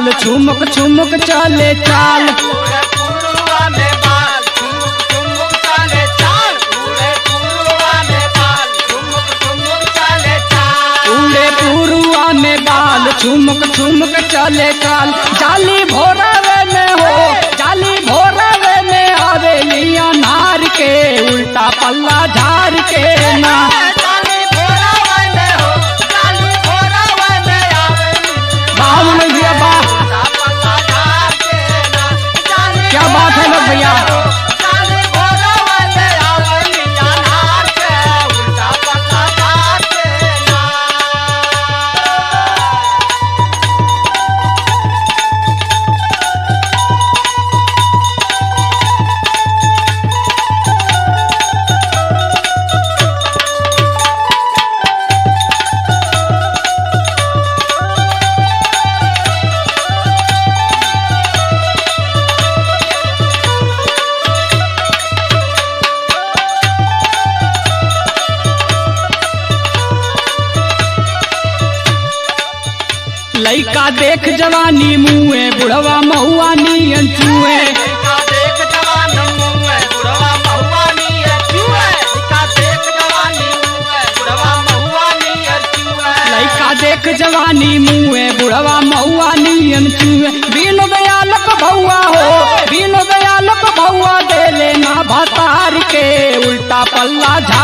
बाल छुमुक छुमुक चले चाल पूरे पुरुआ में बाल ठुमुक ठुमुक चले चाल पूरे पुरुआ में बाल ठुमुक ठुमुक चले चाल उड़े पुरुआ में बाल छुमुक छुमुक चले चाल जाली भोरवे में हो जाली भोरवे में हवेलिया नार के उल्टा पल्ला झार के ना चाली भोरा वाले हो चाली भोरा वाले आवेली बाहुन भैया वाह उल्टा पल्ला झाड़ के ना चाली क्या बात है लोग भैया चाली भोरा वाले आवेली अनार के उल्टा पल्ला झाड़ के ना लइका देख जवानी मुए बुढ़वा महुआ नियन चुए का देख जवान मुए बुढ़वा महुआ नियर चुए का देख जवानी मुए बुढ़वा महुआ नियर चुए लइका देख जवानी मुए बुढ़वा महुआ नियन चुए बीन दयालक भौआ हो बीन दयालक भौआ देले ना भतार के उल्टा पल्ला झा